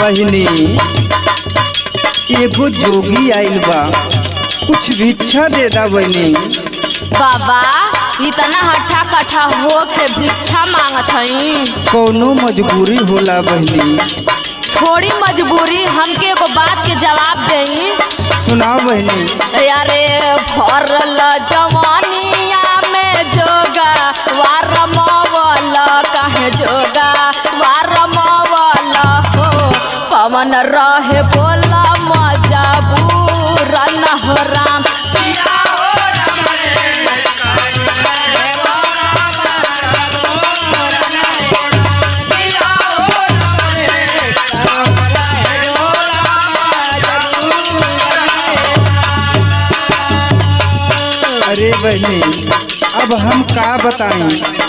बहिनी एगो जोगी आइल बा कुछ भिक्षा दे दा बहिनी बाबा इतना हट्ठा कट्ठा हो के भिक्षा मांगत हई कौनो मजबूरी होला बहिनी थोड़ी मजबूरी हमके एगो बात के जवाब देई सुनाओ बहिनी अरे भरल जवानिया में जोगा वार मवल कहे जोगा वार मवल हो पवन रहे बोला मजा न हो राम अरे बहिनी अब हम का बताई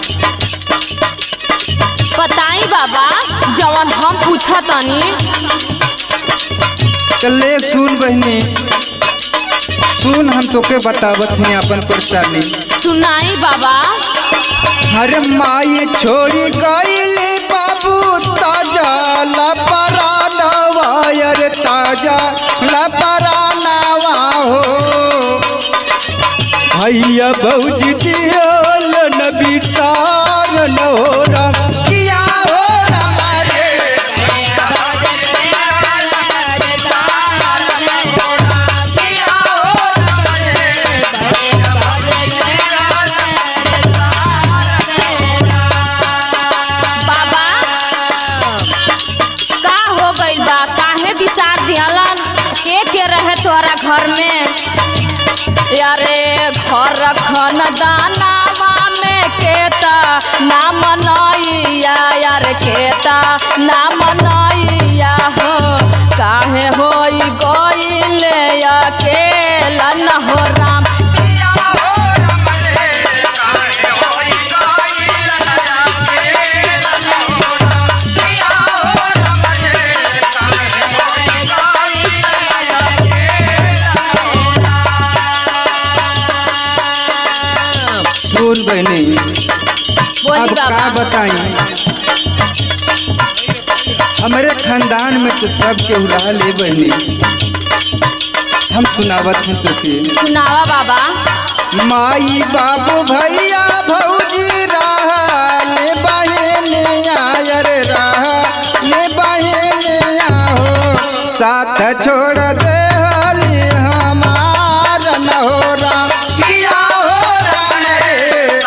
बताई बाबा जवन हम पूछतनी चले सुन बहिनी सुन हम तोके बतावत हैं अपन परेशानी सुनाई बाबा हर माई छोड़ी गईली बाबू ताजा लपरानवा अरे ताजा लपरानवा हो भैया भौजी दियल नबी तार नोरा किया हो हमारे बाबा का हो गइल बा काहे बिसार दिहलन के के रहे तोहरा घर में यारे घर खन दानावा में केता नाम नैया यार केता नाम नैया हो काहे होई गइले अकेला न हो राम सुन बहनी बोली अब का बाबा बताई हमारे खानदान में तो सब के उड़ा ले बहनी हम सुनावत हैं तुझे सुनावा बाबा माई बाबू भैया भौजी रहा ले बहनिया अरे रहा ले बहनिया हो साथ छोड़ दे हली हमार न हो राम किया हो राम रे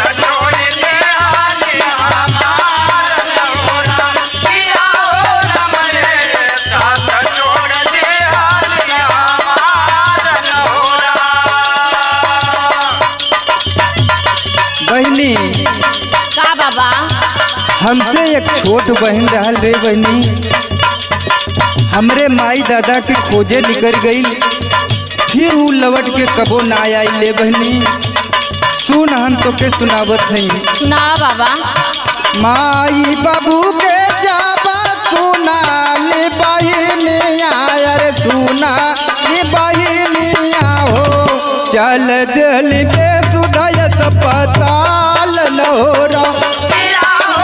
बहनी का बाबा हमसे एक छोट बहन रहल रे बहनी हमरे माई दादा के खोजे निकल गई फिर ऊ लवट के कबो ना आई ले बहनी सुन हम तो के सुनावत हई सुनावा बाबा माई बाबू के जाबा सुना ले बहनिया अरे सुना ले बहनिया हो चल दिल के सुधायत पताल न हो रहा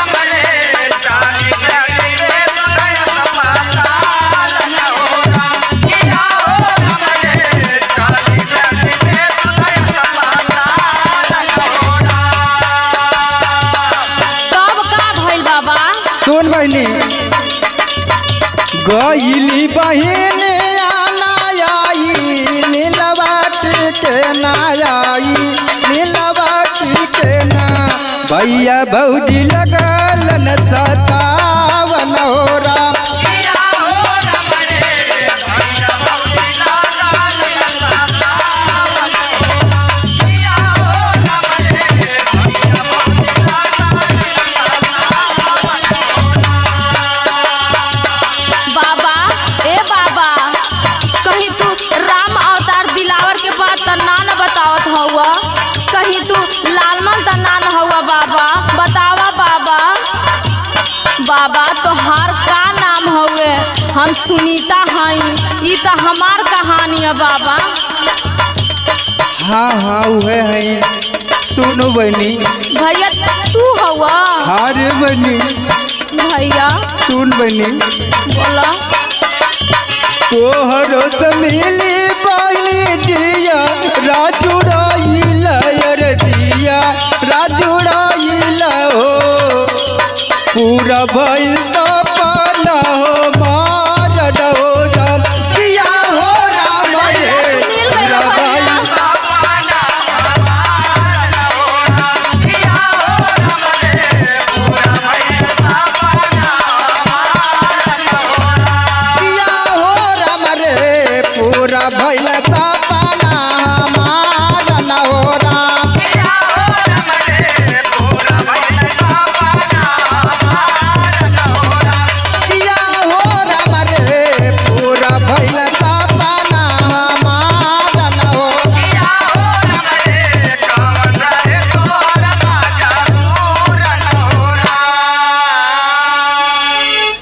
तब का भइल बाबा सुन बहनी गईली बहन आई नीलवाट के ना आई नीलवाट के ना भैया भौजी लगल न सतावन हो राम बाबा ए बाबा कहीं तू राम अवतार दिलावर के बात त ना न बतावत हउआ कहीं तू लालमन त ना न हउआ बाबा बतावा बाबा बाबा तोहार का नाम हउए हम सुनीता हई ई त हमार कहानी है बाबा हाँ हाँ उहे है सुनो बहनी भैया तू हवा हाँ रे बनी भैया सुन बनी बोला तोहरो से मिली बनी जिया राजुड़ाई लयर दिया राजुड़ाई हो पूरा भइल तो पाना हो मार डो राम किया हो राम रे पूरा भइल किया हो राम रे पूरा भइल सपना